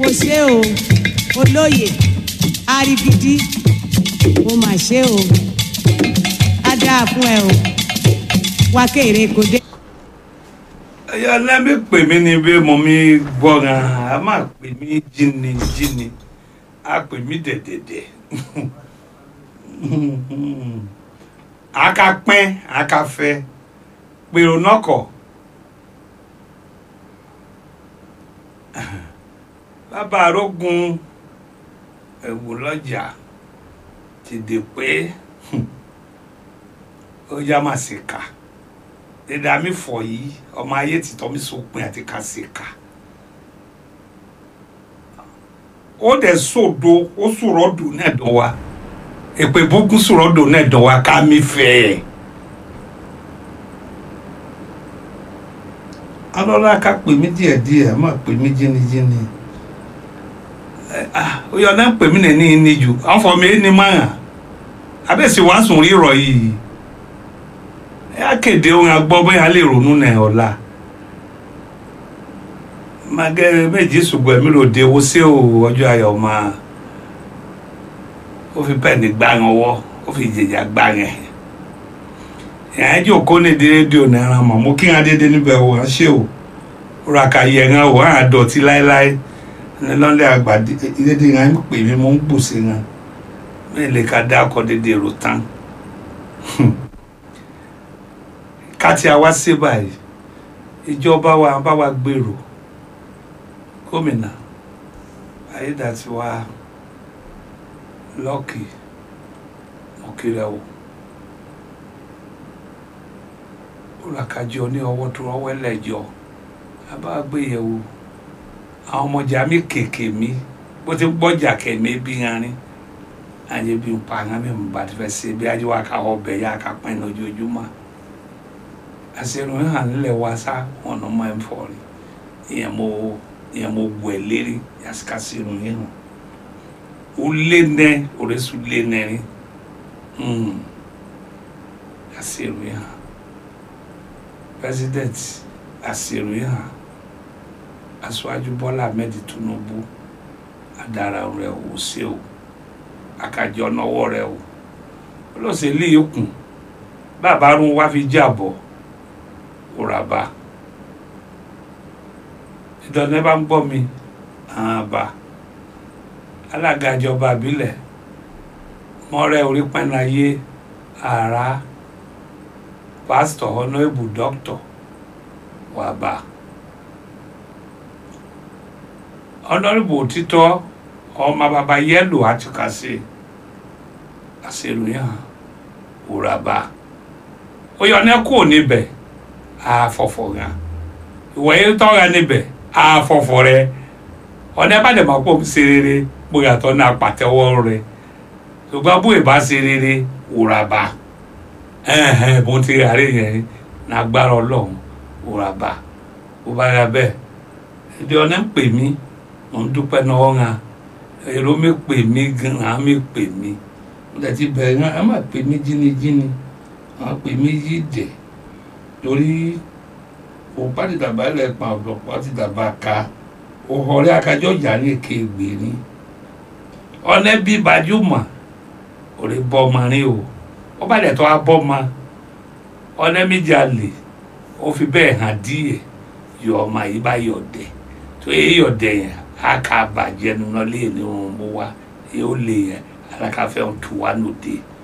kò ṣe o olóyè arigidi o mà ṣe o á dáa fún ẹ o wá kéèrè kò dé. ẹyọ lẹ́mí pè mí ni bí mo mi gbọ́ràn a máa pè mí jíni jíni a pè mí dẹ̀dẹ̀dẹ̀ aka pín aka fẹ́ pèrò nọkọ̀ bàbá arógun ẹ̀wù lọ́jà ti dè pé ó yá máa ṣe kà dídá mi fọ yìí ọmọ ayé ti tọ́ mi sópin àti ká ṣe kà ó dẹ̀ sòdo ó sòrọ̀ dùn náà dán wa èpè bókun sòrọ̀ dùn náà dán wa ká mi fẹ́ ẹ̀. alọ́lá ká pè mí díẹ̀díẹ̀ má pè mí jínijíni ó yọ náà pè mí nìní ní jù àwọn fọ mi ní máa abẹ́sí wàá sùn rírọ̀ yìí ẹ kéde ohun agbọ́ bóyá lè ronú náà ọ̀la magẹ méjì ṣùgbọ́n èmi ló de owó sí o ọjọ́ ayọ̀ máa ó fi pẹ́ẹ́nì gbá yẹn ọwọ́ ó fi jèjà gbá yẹn ìyẹn jòkó ní di rédíò náírà mọ̀ mo kí wọn dédé níbẹ̀ wò wọ́n ṣe o rà ká yẹ wọn wò wọn àdọ̀tí láéláé ní lọ́lẹ̀ àgbà dédé yẹn ń pè mí mo ń gbòsè yẹn mi lè ka dá ọkọ̀ dédé rò tán ká tí a wá sí báyìí ìjọba wa bá wa gbèrò gómìnà ayédàtiwa lọ́ọ̀kì mọ̀kìrẹ́wò olùkàjọ ní ọwọ́ tó rọwọ́ ẹlẹ́jọ́ abágbéyẹ̀wò àwọn ọmọjà mi kèké mi bó ti gbọ́jà kẹ̀mí bí yanrin àyè bí n pa àwọn mi bá ti fẹ́ ṣe bí ajé wa ká ọbẹ̀ yá ká pẹ́ ní ojoojúmọ́ àṣẹrun hàn nílẹ̀ wa sá ọ̀nà máa ń fọ̀ rí ìyẹn mo ìyẹn mo wẹ̀ lérí yàtìká sírun yìí hàn ó lé nẹ òrẹ́sù lé nẹ rí àṣẹrun yìí hàn president àṣẹrun yìí hàn aṣáájú Bọ́lá Ahmed Tinubu adara rẹ ò ṣe o àkàjọ náwó rẹ o olóṣèlú yìí kùn bàbá rún wá fi jábọ̀ òràbà ìdọ̀nà bá ń gbọ́ mi àbá alága ìjọba àbílẹ̀ mọ́rẹ́ orí pẹ́nayé àrà pásítọ̀ ọ̀nàbù dọ́kítọ̀ wàbà ọ̀nàbù òtítọ́ ọmọ bàbá yẹ́lò àtìkàsí àṣẹlùyàn òràbà ó yọ ní kúrò níbẹ̀ àfọ̀fọ̀ gan ìwọ yẹn tọ́ra níbẹ̀ àfọ̀fọ̀ rẹ ọ̀nà bá dẹ̀ máa pọ̀ ṣe rere bóyá tó ní apàtẹ́wọ́ rẹ ṣùgbọ́n bóyá bá ṣe rere òràbà ẹ̀hẹ̀n bó ti rà rí yẹn lágbára ọlọ́run òràbà bó bá yà bẹ́ẹ̀ ìdí ọ̀nà ń pè mí mò ń dúpẹ́ náà ọ̀hún èrò mi pè mí gan-an mi pè mí mo dẹ̀ ti bẹ̀rẹ̀ náà ẹ má pè mí jínijíni àwọn pè mí yí dẹ̀ torí òpá ti dàbà ilẹ̀ pa ọ̀dọ̀pá ti dàbà ka òhọ̀rẹ́ akájọ́ ìjà ní èké gbè ní ọ̀nẹ́ bí gbajúmọ̀ òrè bọ́ ọmọ rí o ó bá dẹ̀ tó a bọ́ ọmọ ọ̀nẹ́ méjì àlè ó fi bẹ́ẹ̀ hàn díẹ̀ yọ ọmọ yìí bá yọ̀ dẹ̀ tó yẹ yọ̀ dẹ̀ yẹn á ká bàjẹ́ nínú lé ní òun mú wa yóò lè yẹn alákàfẹ́ òun tù wá lóde.